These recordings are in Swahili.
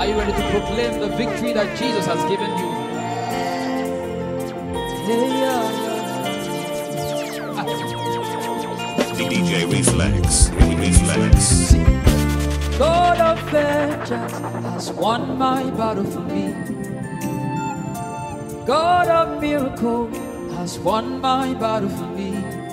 you ready to proclaim the victory that Jesus has given you? Yeah, yeah, DJ Reflex. Reflex. yeah. God of vengeance has won my battle for me. God of miracle has won my battle for me.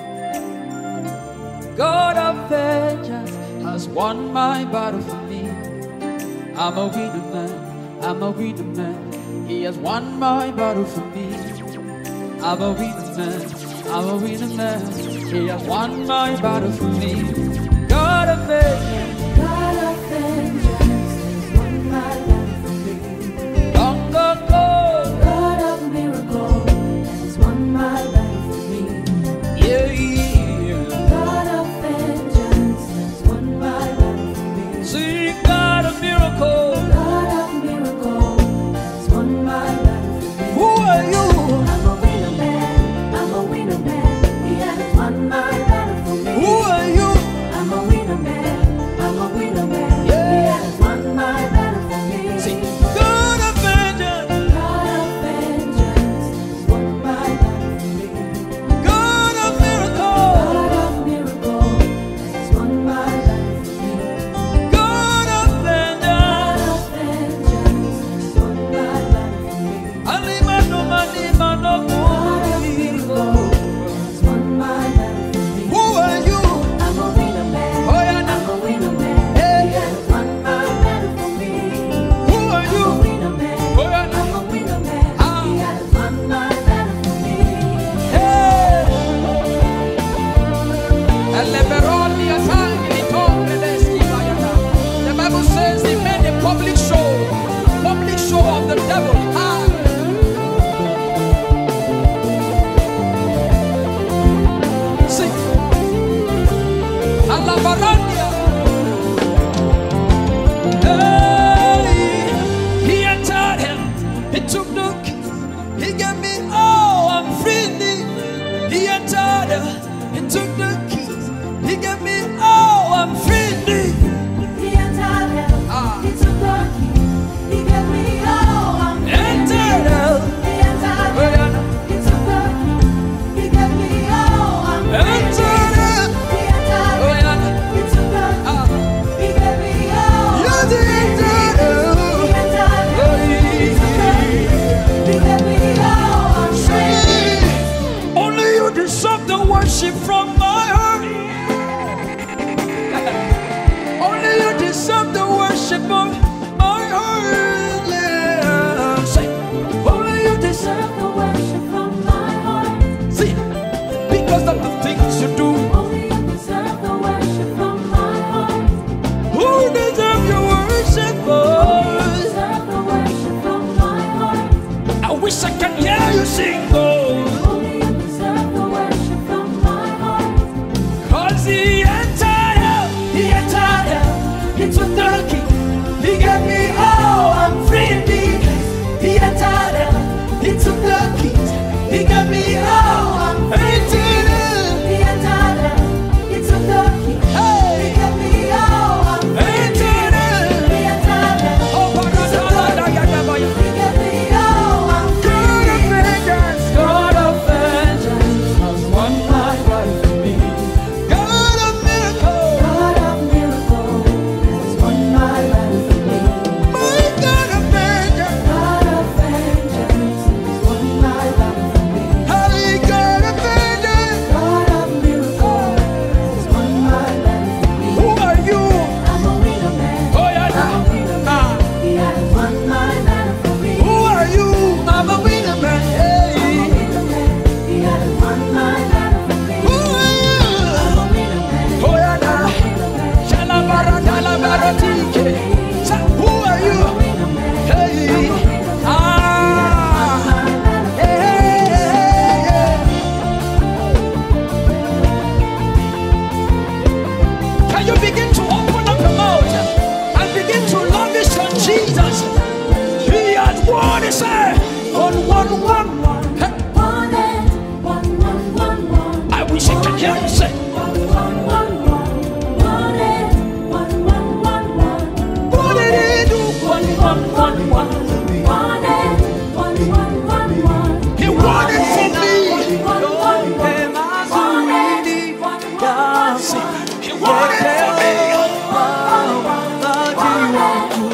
God of vengeance has won my battle for me. I'm a winner man, I'm a winner man. He has won my battle for me. I'm a winner man, I'm a winner man. He has won my battle for me. God of vengeance, God of vengeance has won my battle for me. long ago, God of miracle has won my battle for me. yeah, yeah. God of vengeance has won my battle for me. Sing God of miracle. God of miracle has won my battle for me. Who are you? I'm a winner man. I'm a winner man. He has won my battle for me. Who are you? I'm a winner man. I'm a winner man. Yeah. He has won my battle for me. Sing God of vengeance, God of vengeance has won my battle for me. God of miracle, God of miracle has won my battle for me. God of God vengeance. of vengeance has won my battle for me. Alimano, manimano, God of miracle has won my battle for me. Who are you? I'm a winner man. Oh, yeah, I'm a winner man. Hey. He has won my battle for me. Who are I'm a you? winner man. Oh, yeah. I'm a winner man. Ah. He has won my battle for me. Hey. Eleberoni atangi litombe leski bayana. The Bible says he made a public show, public show of the devil. Ah. Sing. Alabarandia. Hey, he entered him. He took the key. He gave me all. I'm free. He entered him. He took the keys. He gave me all. I'm free. He entered hell. Ah. He took the key. He gave me all. I'm free. Entered hell. He entered Oh, hell. yeah. He took the key. He gave me all. I'm free. Entered hell. He entered Oh, hell. yeah. He took the key. Ah. He gave me all. You I'm did free. entered hell. He entered hell. He took the key. He gave me all. I'm free. Only you deserve the worship from my heart. Only you deserve the worship of my heart. Yeah. Say, only you deserve. Deserve the worship from my heart. See, because of the things you do. Only you deserve the worship from my heart. Who deserve your worship? Only you Oh, deserve the worship from my heart. I wish I could hear you sing. Oh, Only you deserve the worship from my heart. cause he entered hell. He entered hell. He took the key. He gave me all. I'm free indeed. He entered hell. He took the keys. He gave me all. I'm free indeed. He entered hell. He took the key. Hey. He gave me all. I'm free. Entered He entered hell. Oh, Baradadadagadabayo. He gave me all. I'm God of free. vengeance, God of vengeance has won my life for me. God of miracle, God of miracle has won my battle for me. my God of vengeance, God of vengeance has won my battle for me. Holy God of vengeance. God of miracle has won my battle for me. Who are you? I'm a winner man. Oh, yeah, I'm a winner ah. man. He has won my battle for me. Who are you? I'm a winner man. I'm a Hey. winner man. He has won my battle for me. Who are you? I'm a winner man. Oh, yeah, I'm a nah. winner man. Shalabaradalabaratike. Sa- Who are you? I'm a winner man. Hey. I'm a winner man. Ah. My battle for Hey, hey, hey. Can you begin to open up your mouth and begin to lavish on Jesus? He has won his say on one, one, one. Hey, One and one, one, one, one. I wish I could hear you say, One, one, one, one. One and one, one, one, one. What did he do? One, one, wangu Yehova muumbaji wangu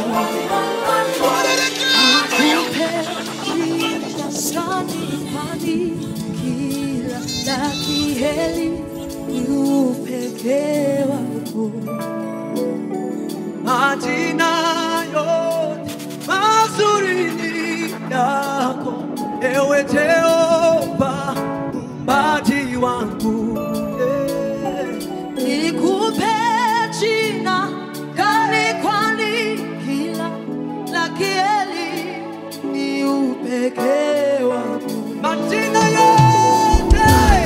Majina yote mazuri ni yako, ewe Jehova muumbaji wangu yeah. Nikupe jina kali kwani kila la kieli ni upekee wako. Majina yote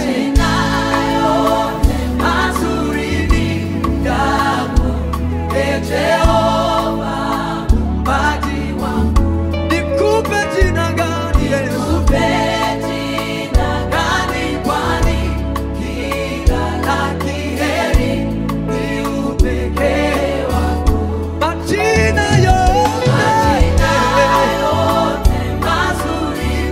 Mazuri ni yako, e Jehova muumbaji wangu. nikupe jina gani Yesu? Nikupe jina gani kwani kila la kieli ni upekee wako. Majina yote Majina yote mazuri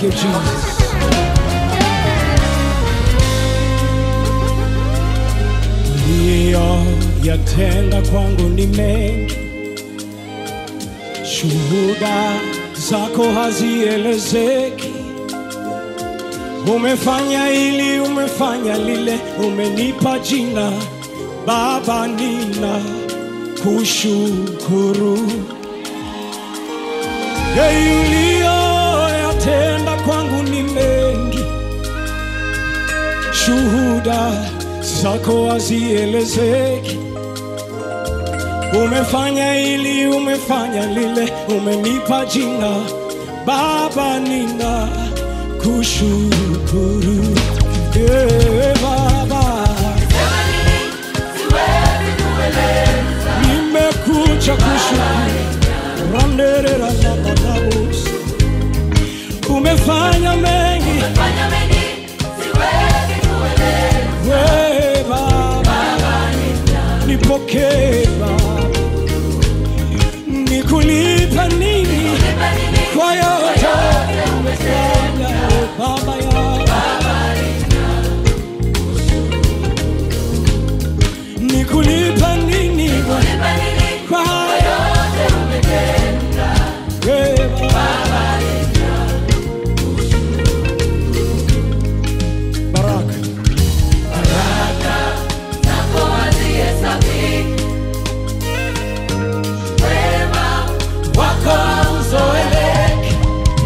Thank you, Jesus. Uliyoyatenda kwangu ni mengi, shuhuda zako hazielezeki. Umefanya hili, umefanya lile, umenipa jina Baba, nina kushukuru. Yeye uliyoyatenda kwangu ni mengi, shuhuda zako hazielezeki. Umefanya hili, umefanya lile, umenipa jina Baba, nina kushukuru. Yeah, Baba, nimekuja kushukuru. Randerera na manabus. Umefanya mengi we Baba, nipokee Baba, nikulipa nini kwa yote umefanya Baba yangu, nikulipa nini kwa yote we Baba. Baraka wako uzoeleke.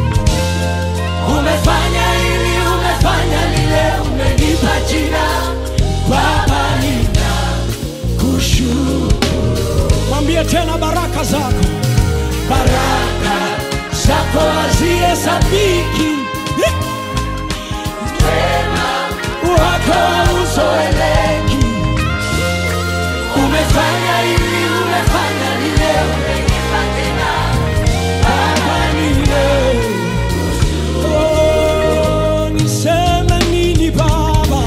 Umefanya hili, umefanya lile, umenipa jina Baba, nina kushukuru. Mwambie tena baraka zako, baraka zako hazihesabiki. Wako uzoeleki. Umefanya hili, umefanya lile, umenipa jina Baba, nina Oh, niseme nini Baba?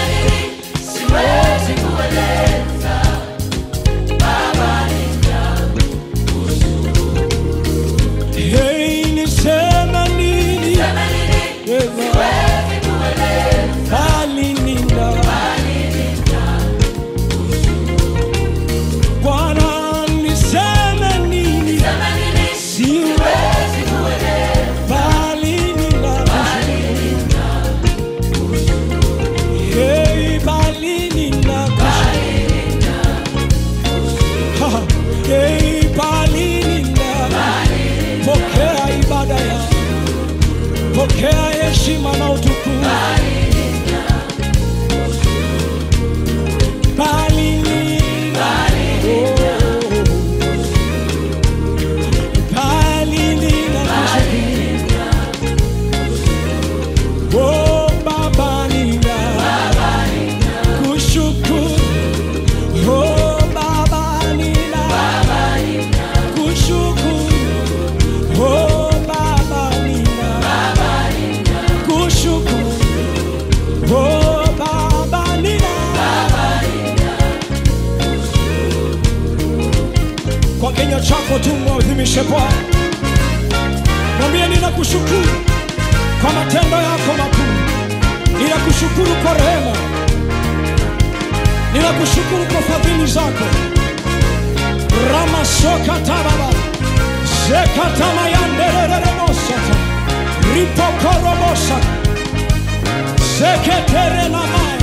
Hey, niseme nini? Eh, bali nina. Bwana, niseme nini? Siwezi bali nina. Hey, bali nina. Ha, hey, bali nina. Pokea ibada ya pokea heshima na utukufu. Bali nina. Oh. Bali nina kushukuru. Oh, Baba nina kushukuru. Oh, Baba nina kushukuru. Oh, Baba nina kushukuru. Oh, Baba nina kwa kinywa chako tu mwadhimishe Bwana, mwambie ninakushukuru kwa matendo yako makuu, ninakushukuru kwa rehema, ninakushukuru kwa fadhili zako. ramasokatababa zekatamayanderererebosata ripokorobosa zeketerenamaya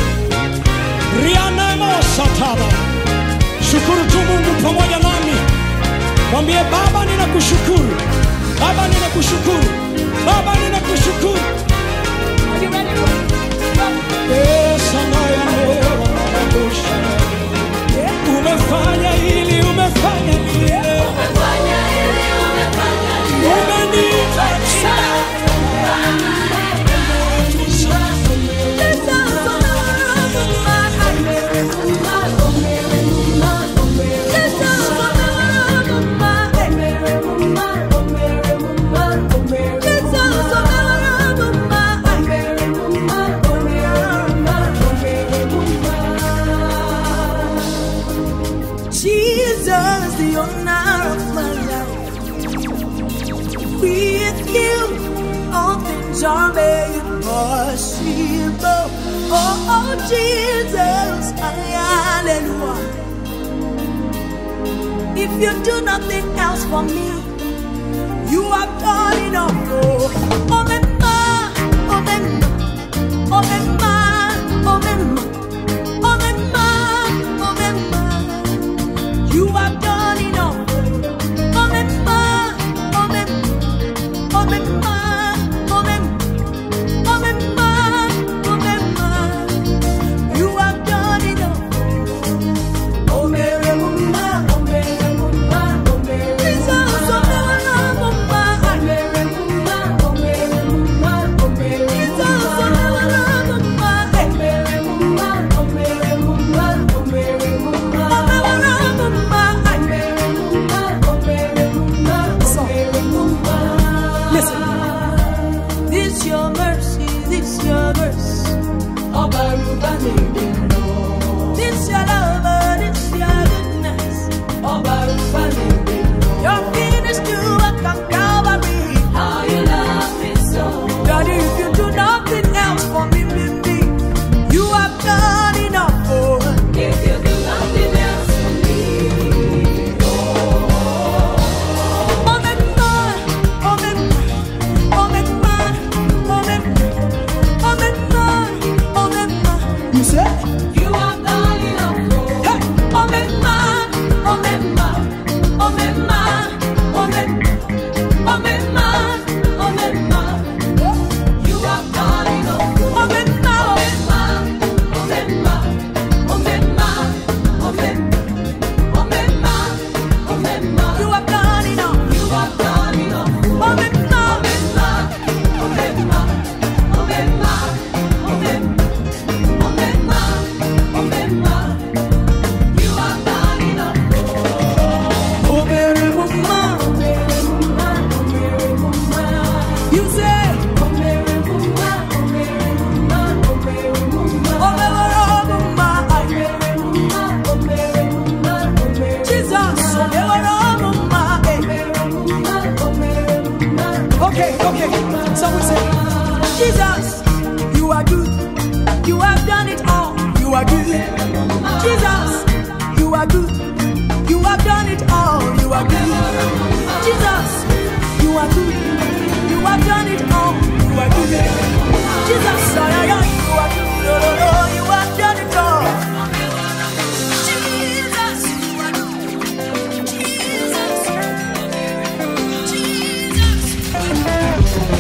rianemosataba shukuru tu mungu pamoja nami mwambie baba ninakushukuru baba ninakushukuru baba ninakushukuru Esanayaneranabosha. umefanya hili umefanya lile umenipa Jesus, the owner of my life. With you, all things things are made possible. Oh, oh Jesus, hallelujah. If you do nothing else for me, you have done enough. Oh, oh, me ma, oh, me ma, oh, me ma, oh, me ma, oh, me ma, oh, me ma. You have done enough. Oh, me ma, oh, me ma, oh, me ma, oh, me ma, oh, me ma, oh, me ma. You have done enough. Oh, Mary, Mama, oh, Mary, Mama, oh, Mary, Jesus, oh, Mary, Mama, oh, Mary, Mama, oh, Mary, Mama, oh, Mary, Jesus, oh, Mary, Mama, oh, Mary, Mama, oh, Mary, Mama, oh, Mary, Mama, oh, Mary, Mama, oh, Mary, Mama, oh, Mary, Mama. Listen, this your mercy, this your mercy. Ọba Yorùbá lè dè lọ. This your love, this your goodness. Ọba Yorùbá lè dè lọ. Your finished to work on Calvary. How you love me so. Daddy, if you do nothing else for me, me, me, you have done enough. Oh. If you do nothing else for me, oh, me, man, oh, me, man, oh, me, man, oh, me, man, oh, me, man, oh, me, man. You say? You have done enough. Hey, oh, me, man, oh, me, man, oh, me, man, oh, me, oh, me, man, oh, me, man. You have done enough. Oh, me, man, oh, me, man, oh, me, man, oh, me, man, oh, me, oh, me, man, oh, me, man. You have done enough. You have done enough. Oh, me, man, oh, me, man, oh, me, man, oh, me, man, oh, me, oh, me, man, oh, me, man. You have done enough. Oh, Mary, Mama, oh, Mary, Mama, oh, Mary, Mama. You say, oh, Mary, Mama, oh, Mary, Mama, oh, Mary, Mama. Oh, Mary, Mama, oh, Mary, Mama, oh, Mary, Mama, oh, Mary. Jesus, oh, Mary, Mama, eh. oh, Mary, Mama. Okay, okay. So we say, Jesus, you are good. You have done it all. You are good. Jesus, you are good. You have done it all. You are good. Jesus, you are good. You have done it all. You are good. Jesus, oh, yeah, yeah, you are good. Oh, oh, oh, you have done it all. Jesus, you are good. Jesus, Jesus.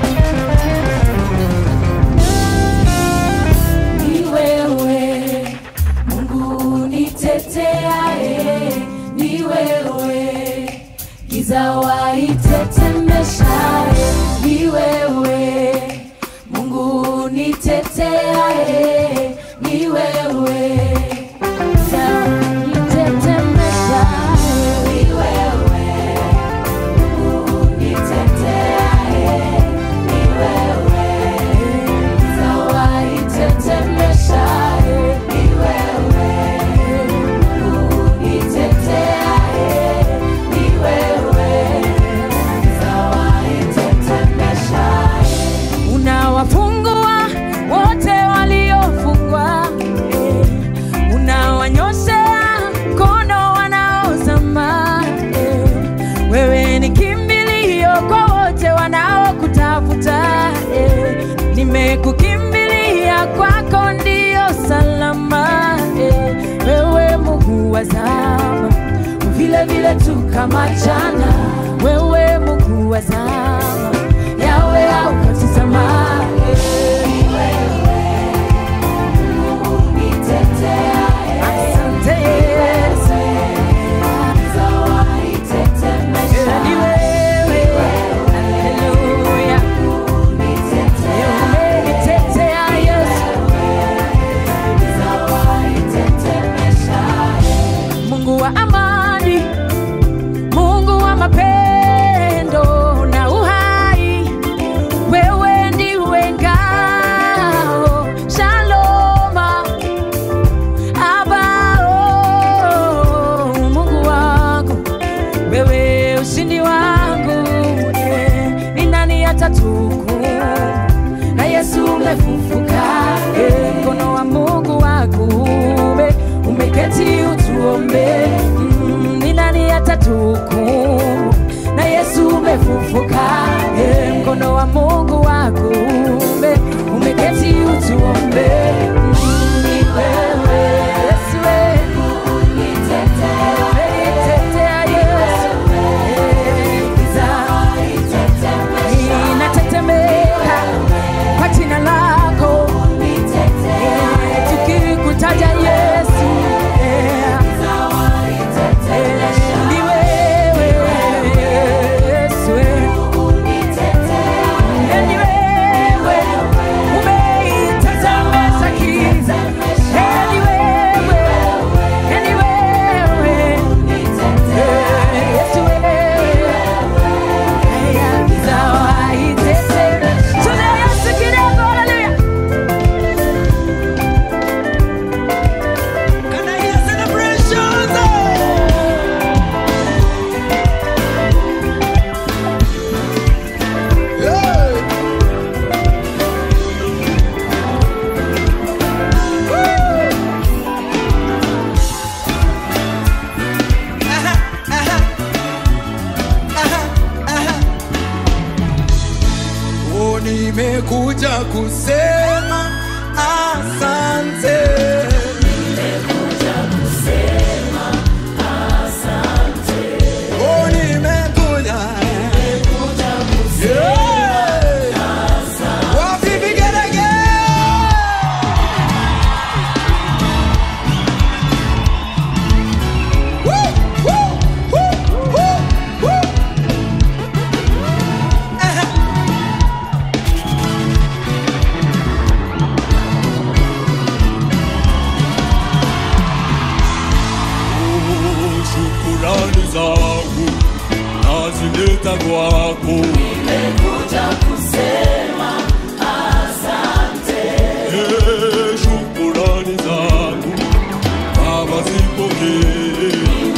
Ni wewe Mungu niteteaye, ni wewe giza waitetemeshaye, ni wewe Mungu niteteaye, ni wewe giza waitetemeshaye, ni wewe Mungu niteteaye, ni wewe giza waitetemeshaye, ni wewe Mungu niteteaye, ni wewe giza waitetemeshaye. unawafungua wote waliofungwa eh. unawanyoshea mkono wanaozama eh. wewe ni kimbilio kwa wote wanaokutafuta eh. nimekukimbilia kwako ndio salama eh. wewe Mungu wa zama vile vile tu kama jana wewe Mungu wa zama yawe haukati tamaa Asante Yesu. Ni wewe. Haleluya. Umenitetea Yesu. Mungu wa amani, Mungu wa mapenzi nimekuja kusema asante. Oh, nimekuja. Yeah. Wapi vigelegele? Woo, woo, woo, woo, woo. Aha. shukurani zangu nazileta kwako Eh, shukurani zangu baba zipokee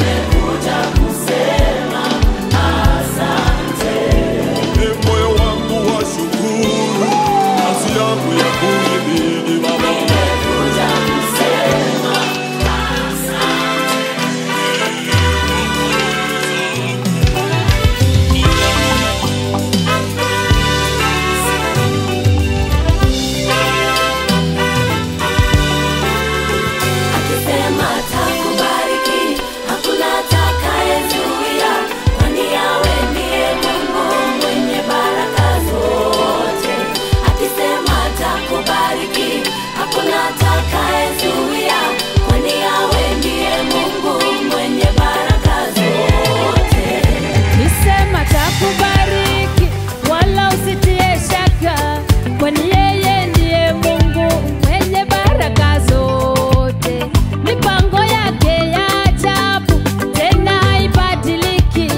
Eh, moyo wangu wa shukuru kazi yangu ya kuhimidi baba Akisema atakubariki, hakuna atakayezuia, kwani yawe ndiye Mungu mwenye baraka zote. Akisema atakubariki, hakuna atakayezuia, kwani yawe ndiye Mungu mwenye baraka zote. Nisema takubariki, wala usitie shaka, kwani yeye ndiye Mungu mwenye baraka zote. Mipango yake ya ajabu tena haibadiliki,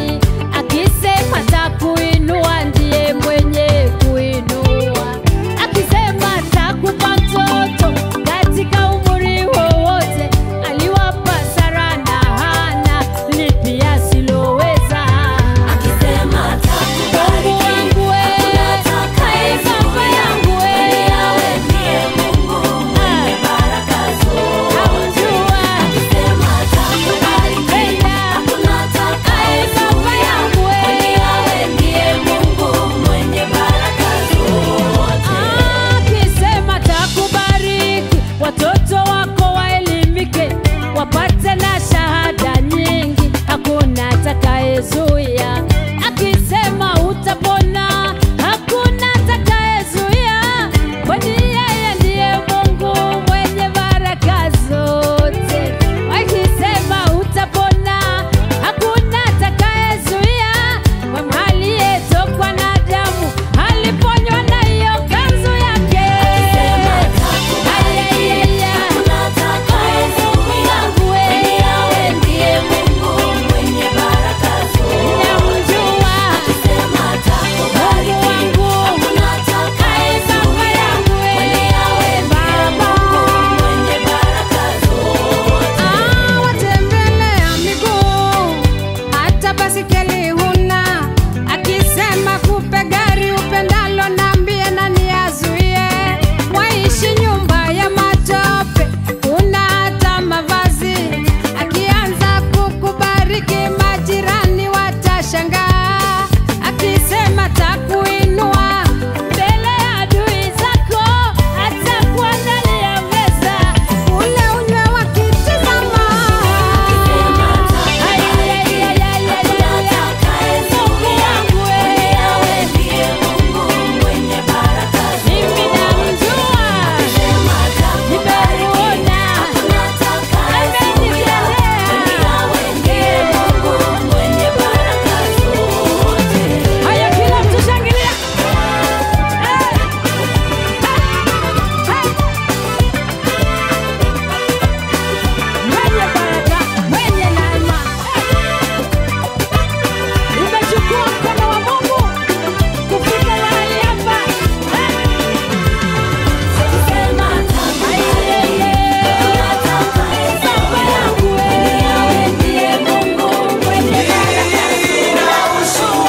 akisema takuinua ndiye mwenye kuinua, akisema takupa mtoto katika umri wowote, aliwapa Sara na Hana lipi asiloweza. Akisema atakubariki, Mungu wangu we, hakuna atakayezuia, kwani yawe ndiye Mungu mwenye baraka zote. Hamjua. Akisema atakubariki, hakuna atakayezuia, kwani yawe ndiye Mungu mwenye baraka zote. akisema takubariki, watoto wako waelimike, wapate na shahada nyingi, hakuna atakayezuia. Akisema utapona, hakuna atakayezuia, kwani yeye ndiye Mungu mwenye baraka zote. Akisema utapona, hakuna atakayezuia, kwa aliyetokwa na damu aliponywa na hiyo kanzu yake. Akisema atakubariki, hakuna atakayezuia, kwani yawe ndiye Mungu mwenye baraka zote. Namjua Akisema atakubariki, Mungu wangu, hakuna atakayezuia, kwani yawe ndiye Mungu mwenye baraka zote. watembelea miguu hata basikeli huna, akisema kupe gari upendalo, nambie nani azuie? Waishi nyumba ya matope, una hata mavazi, akianza kukubariki majirani watashangaa, akisema takuinua mbele ya adui zako, atakuandalia meza ule unywe wakitazama. Akisema atakubariki, hakuna atakayezuia, kwani yawe ndiye Mungu mwenye baraka mimi zote. namjua, Akisema atakubariki, nimemuona hakuna atakayezuia, kwani yawe ndiye Mungu mwenye baraka zote. haya, kila mtu shangilia. Mwenye baraka, mwenye neema, nimechukua mkono wa Mungu kufika mahali hapa. Akisema atakubariki, hakuna atakayezuia, kwani yawe ndiye Mungu mwenye baraka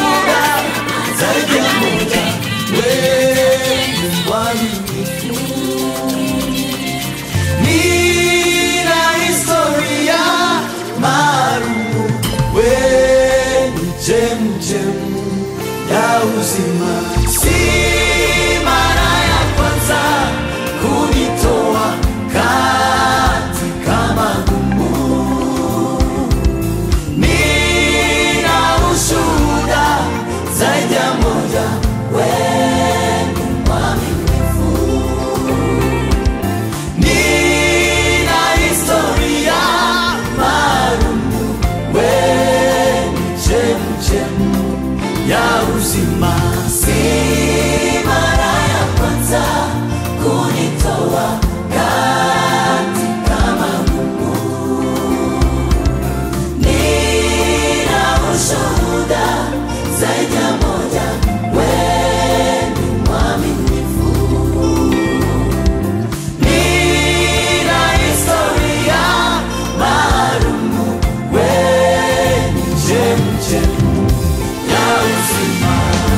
Nina historia maalumu, wewe chemchem ya uzima, si uzima si mara ya kwanza kunitoa katika magumu. Nina ushuhuda zaidi ya moja, wewe ni mwaminifu. Nina historia maalumu, wewe ni chemchemi ya uzima.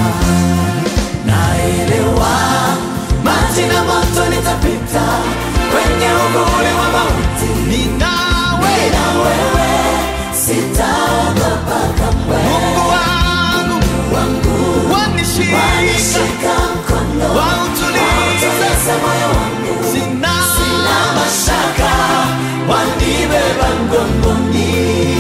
Naelewa maji na moto nitapita kwenye uvuli wa mauti, ninawe na wewe sitaogopa kamwe. Mungu wangu wangu wanishika wanishika mkono, wautuliza moyo wangu, sina sina mashaka, wanibeba mgongoni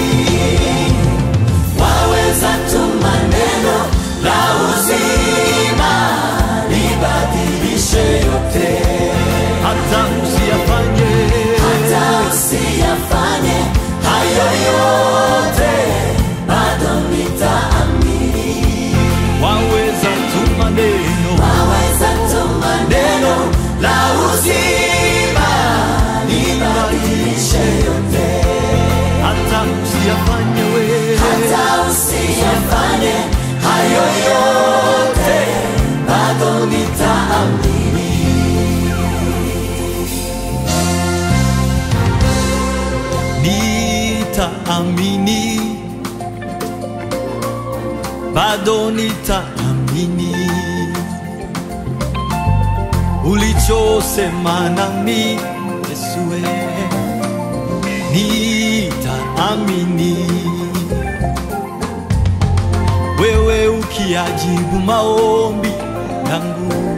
waweza tu maneno la uzima libadilishe yote, hata usiyafanye hata usiyafanye hayo yote, bado nitaamini. waweza tu maneno Waweza tu maneno la uzima libadilishe yote, hata usiyafanye we hata usiyafanye hayo yote, bado nitaamini. nitaamini bado nitaamini ulichosema nami Yesue nitaamini wewe ukiajibu maombi yangu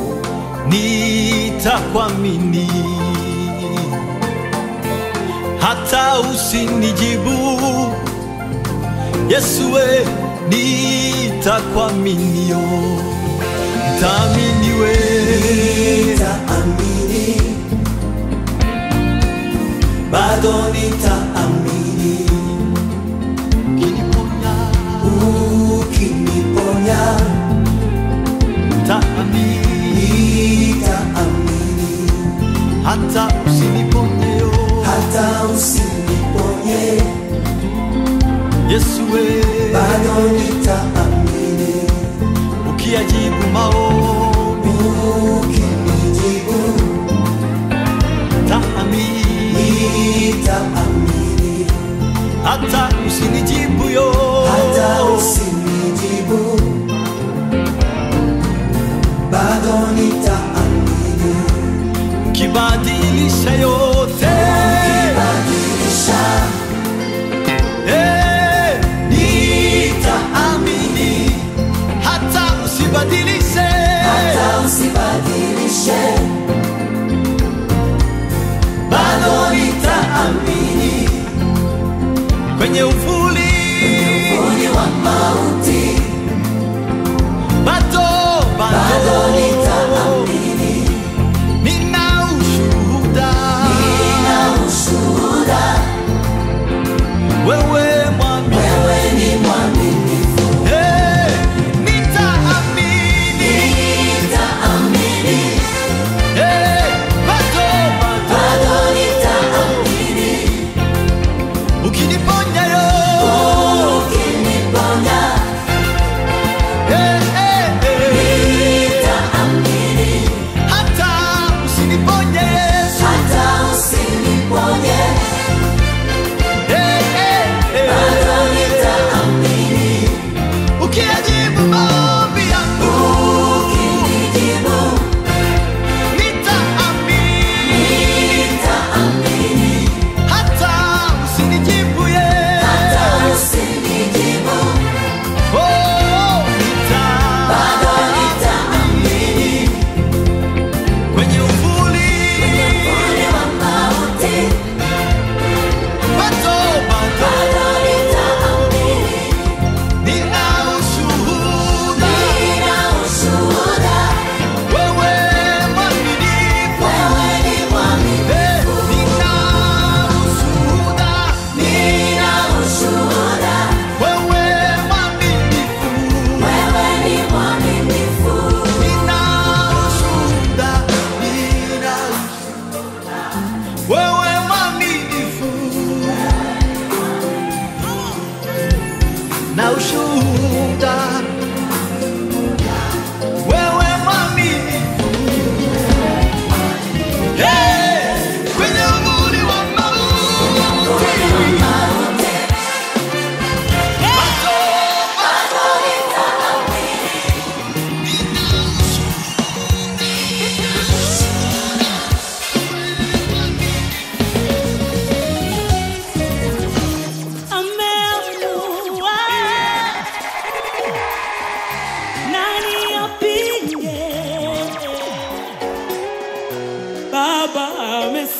nitakwamini hata usinijibu Yesue nitakwaminio ntaamini we nitaamini, bado nitaamini, ukiniponya ukiniponya ntaamini nitaamini, hata usiniponyeyo hata usiniponye, Yesue bado nitaamini, ukiajibu maombi ukinijibu ntaamini nitaamini, hata usinijibu yo hata usinijibu, bado nitaamini, kibadilisha yote badilisha Eh, nitaamini hata usibadilishe hata usibadilishe, bado nitaamini kwenye uvuli uvuli wa mauti, bado bado bado nitaamini, nina ushuhuda nina ushuhuda, wewe mwami wewe ni mwaminifu, Eh, nitaamini nitaamini, Eh, bado bado bado nitaamini, ukiniponya yo ukiniponya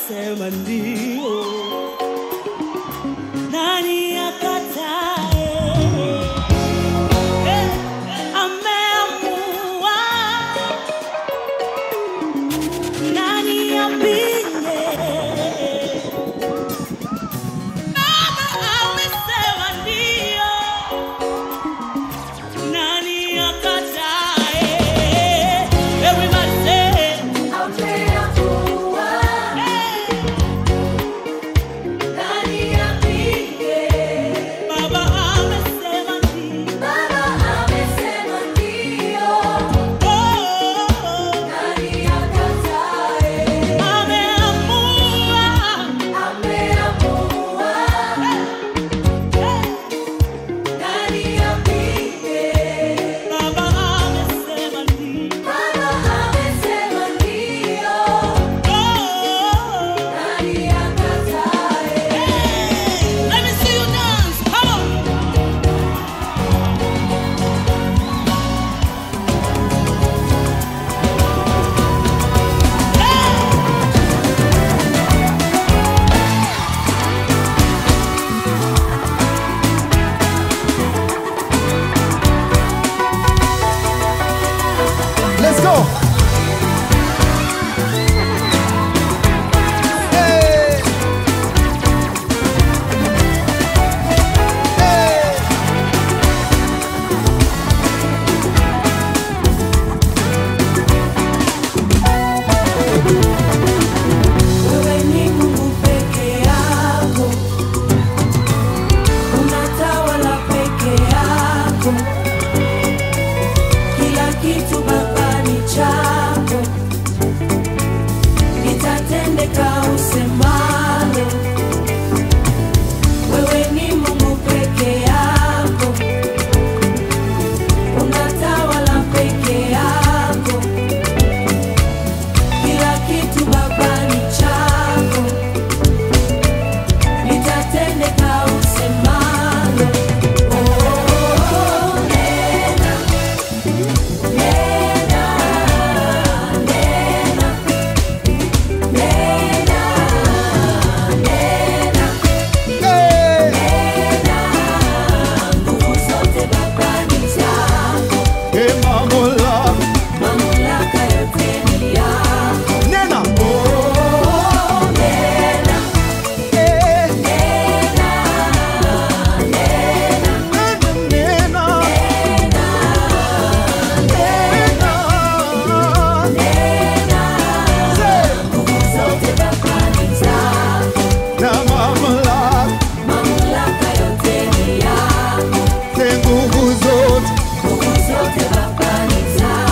amesema ndio, nani akatae? Eh, ameamua, nani apinge? Baba amesema ndio, nani akatae? Everybody say, Ameamua, hey. nani apinge? Baba amesema ndio. Baba amesema ndio, Oh, nani akatae? ameamua. Ameamua, nani apinge? Baba amesema ndio. Baba amesema ndio, Oh, nani akatae? let me see you dance. Come on. Let's go. Hey. Hey. Wewe ni Mungu peke yako, unatawala peke yako, kila kitu Baba ni chako, litatendeka usemalo. Wewe ni Mungu peke yako, unatawala peke yako kila kitu Baba ni chako, litatendeka usemalo. Oh, nena, nena, nena, nena, nena, Hey. nena. Nguvu zote Baba ni zako, Hey, mamula. mamlaka yote ni yako. Nena. Oh, nena, Hey. nena, nena. Nena. Nena. Say. Na mamula. Say nguvu zote.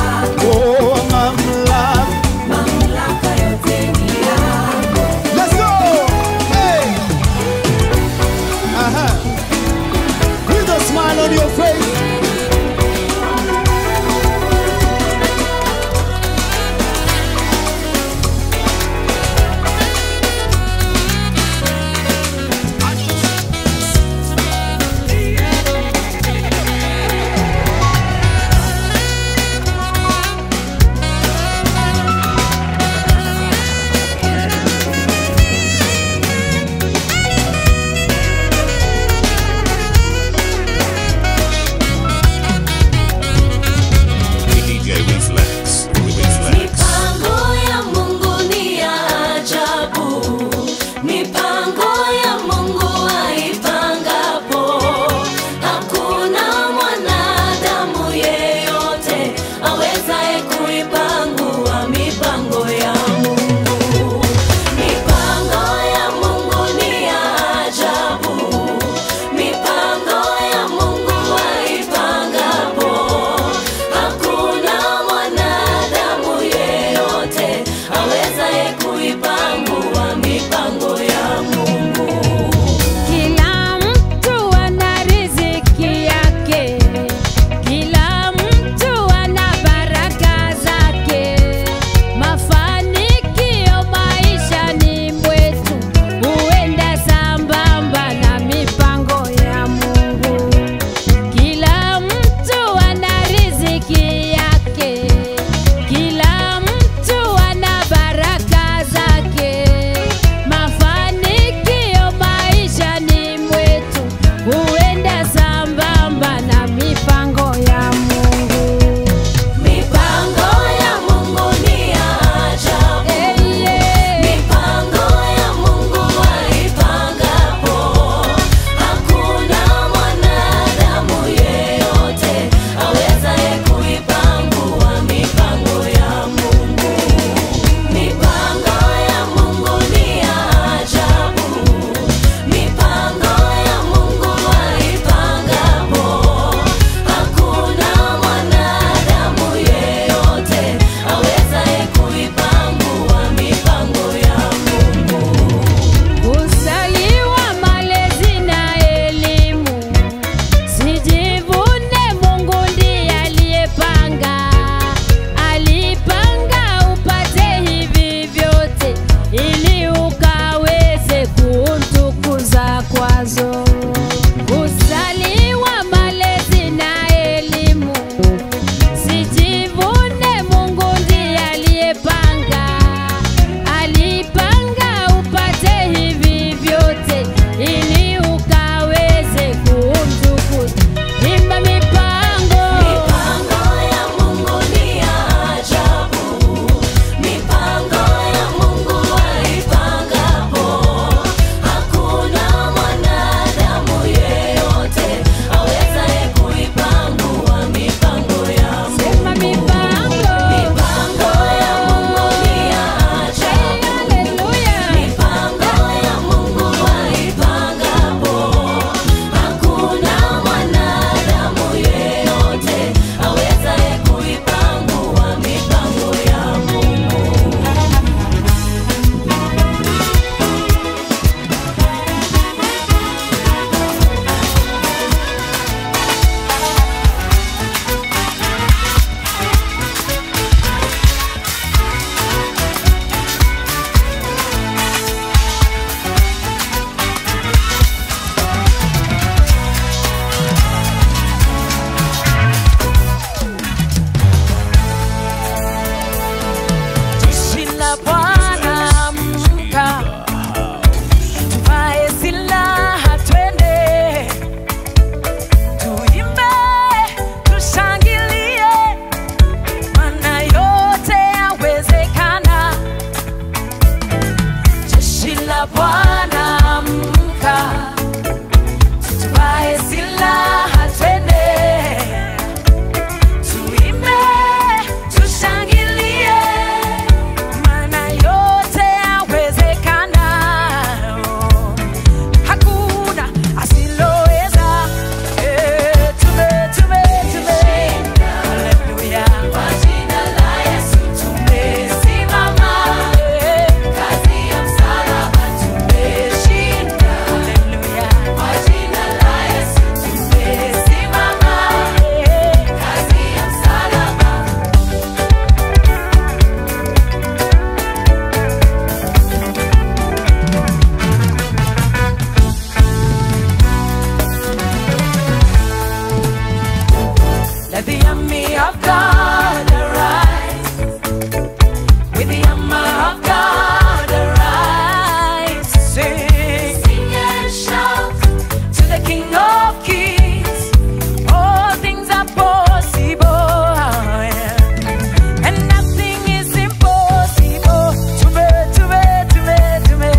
of God arise. With the hammer of God arise. Sing, sing and shout to the King of Kings. All things are possible, yeah. and nothing is impossible to me, to me, to me, to me.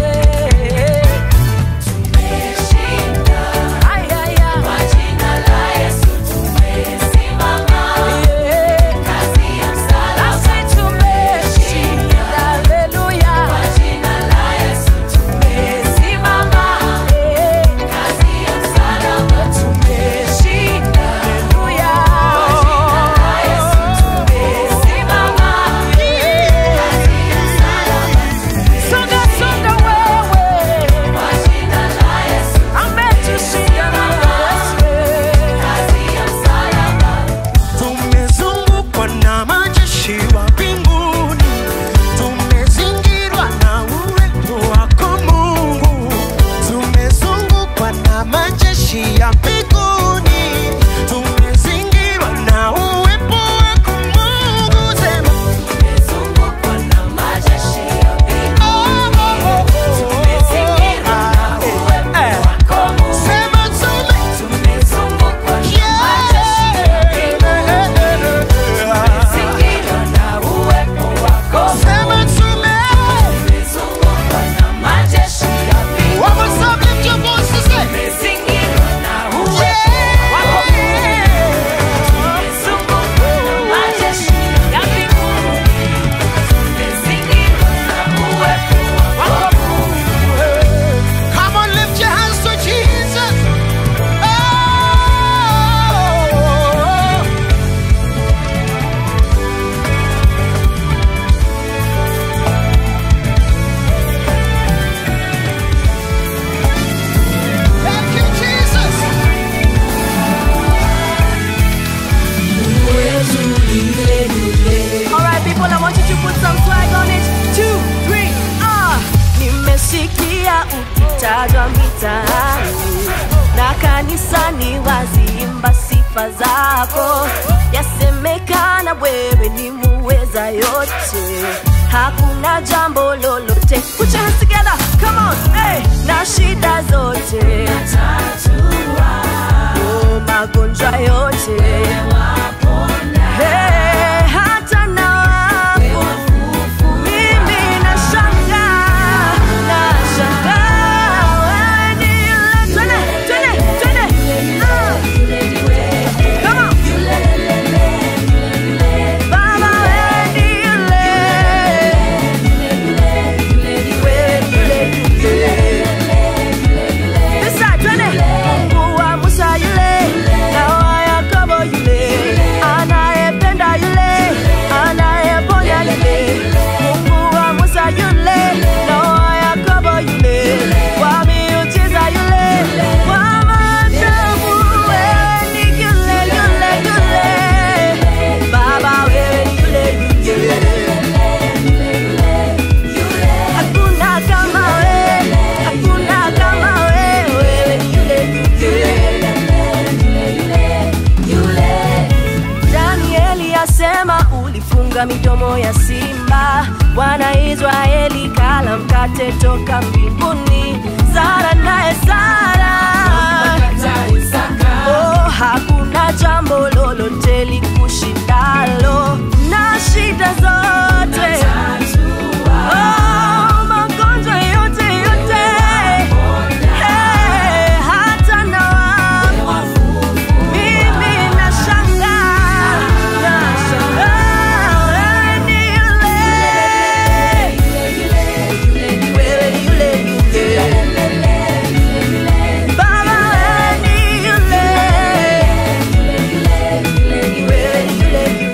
Tumeshinda, ay, ay, ay. Kwa jina la Yesu tumesimama. Yeah. Kazi ya msalaba. Nasi tumeshinda, haleluya. Kwa jina la Yesu tumesimama. Yeah. Kazi ya msalaba. Tumeshinda, haleluya. Kwa jina la Yesu tumesimama. Yeah. Kazi ya msalaba. Songa, songa wewe. Kwa jina la Yesu ametushinda na Yesu. Kazi ya msalaba. Tumezungukwa na majeshi wa mbinguni, tumezingirwa na uwepo wako Mungu. Tumezungukwa na majeshi ya mbinguni, tumezingirwa na uwepo wako Mungu. Sema Tumezungukwa na majeshi ya mbinguni. Tumezingirwa na uwepo wako Mungu. sema tume Tumezungukwa na majeshi ya mbinguni. Tumezingirwa na uwepo wako sema tume Tumezungukwa na majeshi ya mbinguni. One more time, lift your voices, say. Tumezingirwa na uwepo wako Tumezungukwa na majeshi ya mbinguni. Tumezingirwa na uwepo wako Come on, lift your hands to Jesus. Oh. Thank you, Jesus. Alright people, I want you to put some swag on it. Two, three, ah. Nimesikia ukitajwa mitaani na kanisani waziimba sifa zako, yasemekana wewe ni muweza yote, hakuna jambo lolote. Put your hands together, come on, hey. Na shida zote oh, magonjwa yote Hey, hata na wafu mimi nashangaa, nashangaa wewe ni yule. Twende, twende, twende. Ah. Come on. Baba wewe ni yule. Wewe ni yule. This side, twende. Mungu wa Musa yule, na wa Yakobo yule, anayependa yule, anayeponya yule. Mungu wa Musa yule, na wa Yakobo yule, wa miujiza yule, wa maajabu wewe ni yule, yule, yule. Baba wewe ni yule, yule. Hakuna kama wewe, hakuna kama wewe, wewe ni yule, yule. Danieli asema ulifunga midomo ya simba, Bwana Israeli kala mkate toka mbinguni. Sara naye Sara, oh, hakuna jambo lolote likushindalo na shida zote Oh, magonjwa yote yote, Hey, hata na wafu mimi nashangaa, nashangaa wewe ni yule, wewe ni yule yule, Baba wewe ni yule, wewe ni yule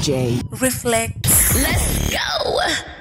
DJ Reflex. Let's go.